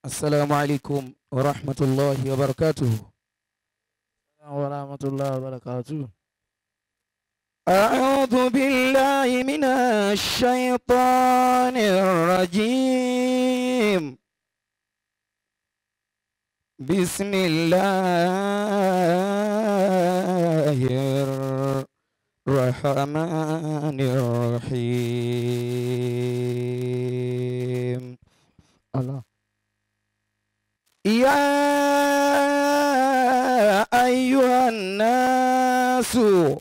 السلام عليكم ورحمة الله وبركاته ورحمة الله وبركاته أعوذ بالله من الشيطان الرجيم بسم الله الرحمن الرحيم الله يا أيها الناس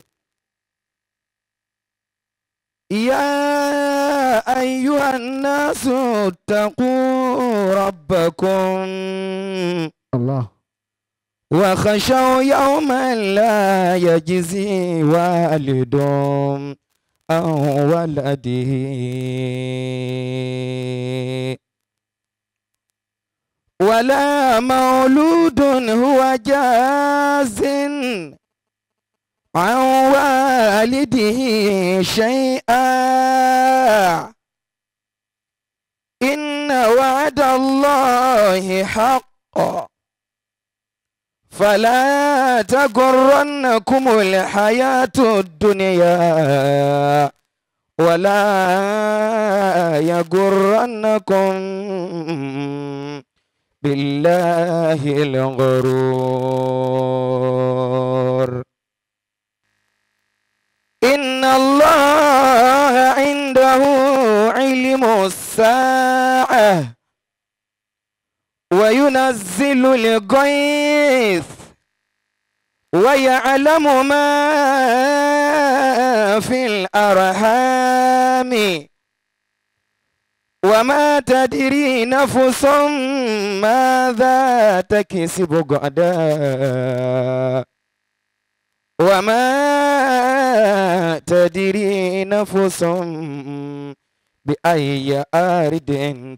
يا أيها الناس اتقوا ربكم الله وخشوا يوما لا يجزي والد عن ولده ولا مولود هو جاز عن والده شيئا إن وعد الله حق فلا تغرنكم الحياة الدنيا ولا يغرنكم بالله الغرور إن الله عنده علم الساعة وينزل الغيث ويعلم ما في الأرحام وما تدري نفس ماذا تكسب غدا وما تدري نفس بأي أرض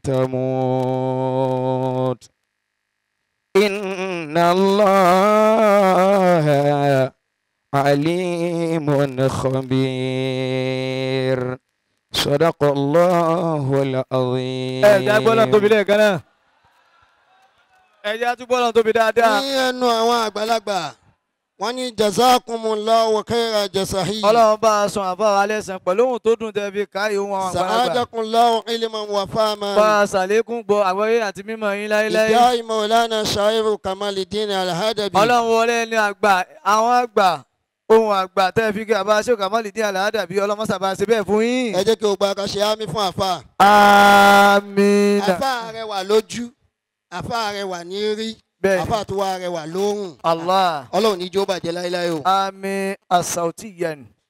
تموت إن الله عليم خبير صدق الله العظيم ẹ jẹ́ gbọ́dọ̀ tóbi lẹ́ẹ̀kan náà ẹ jẹ́ tún gbọ́dọ̀ tóbi dáadáa ní ẹnu àwọn àgbàlagbà wọ́n ní jazakumullahu khaira jazahi ọlọ́run bá a sùn àbá wa lẹ́sàn pẹ̀lú ohun tó dùn tẹ́ fi káyé ohun àwọn àgbàlagbà sa'adakumullahu ilman wa fahman bá a ṣàlékún gbọ́ àgbọ́yé àti mímọ̀ yín láéláé ìdáhì maulana shairu kamaluddin alhadabi ọlọ́run wọlé ní àgbà àwọn àgbà ohun àgbà tẹ́ fi kí àbá ṣé kàmọ́lì dín àlàádà bí ọlọ́mọ́sàbá ṣe bẹ́ẹ̀ fún yín. ẹ jẹ́ kí o gba akásí ámì fún àfa àmín àfa rẹwà lójú àfa rẹwà ní rí bẹ́ẹ̀ àfa tó wà rẹwà lóhùn allah ọlọ́run ní jó bàjẹ́ láéláé o. àmín asauti yẹn